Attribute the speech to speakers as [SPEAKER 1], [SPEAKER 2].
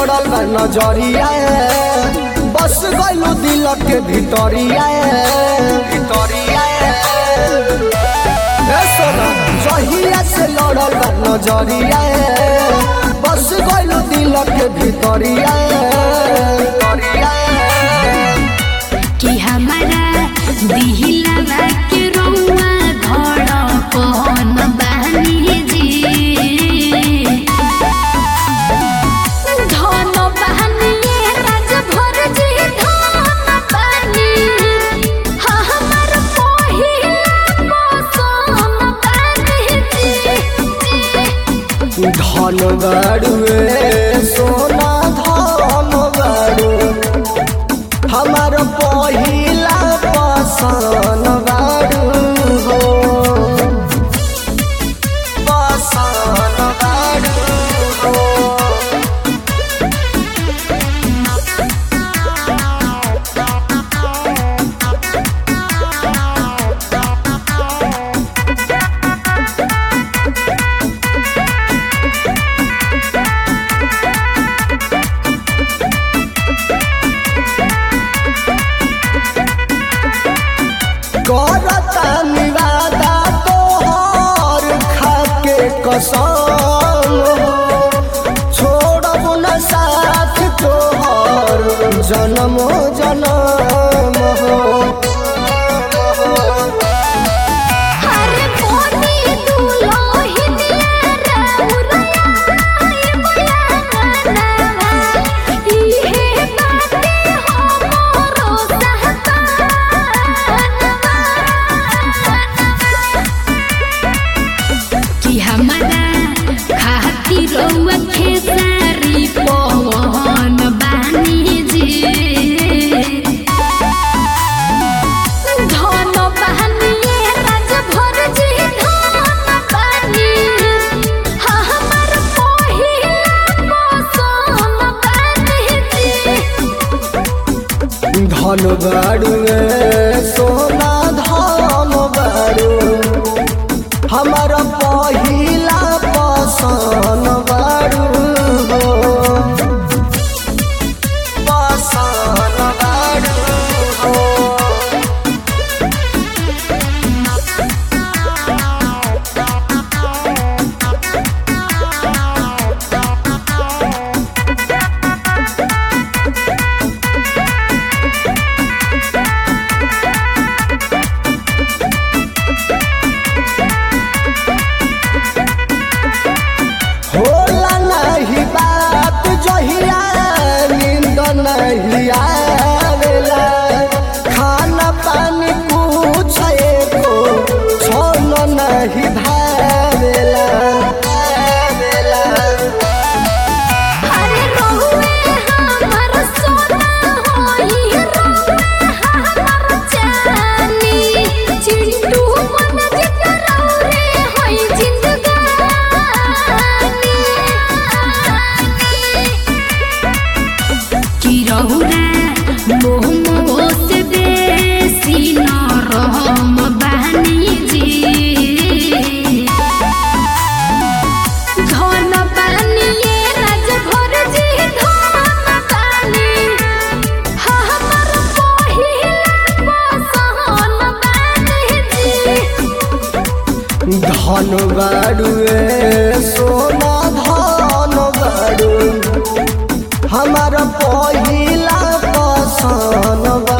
[SPEAKER 1] लड़ल बा नजरिया बस गइलू दिल के भितरिया भितरिया ए सोना जहिया से लड़ल बा नजरिया बस गइलू दिल के भितरिया भितरिया
[SPEAKER 2] कि हमारा दिहिला के रौआ धड़कन बानी जी धन बानी राज भर जी धन बानी हाँ हमार पहिला पसंद बानी जी
[SPEAKER 1] धन बाड़ुए सोना धन बाड़ू हमार पहिला पसन बाड़ू हो पसन बाड़ू हो करता निवादा तोहर खाके कसम छोड़ब न साथ तोहर जन्म जन्म हो
[SPEAKER 2] हरे मोनी दुलोहिनिया राउरया बयाना इहे बाते हमरो सहताना कि हमारा खातिर रउआ खेसारी पवन बानी जी धन बहनिए राज भर जी धन बानी हाँ हमार पहिला पसंद बानी जी
[SPEAKER 1] धन बाड़ुए सोना धन बाड़ू हमार पहिला पसन बाड़ू हो पसन बाड़ू हो होला नहीं बात जहिया नींद नहीं आवेला खाना पानी कुछ एको छोन नहीं भावेला भावेला।
[SPEAKER 2] अरे रहुए हमर सोना होई रहुए हमर जानी चिंटू मन जिकरा रे होई जिंदगानी कि रहुरा मोह मोह से बेसी न रहम बहनी जी धन बानिए राज भर जी धन बानी हाँ हमार पहिला पसंद बानी जी
[SPEAKER 1] धन बाड़ुए सोना धन बाड़ू हमार पहिला पसन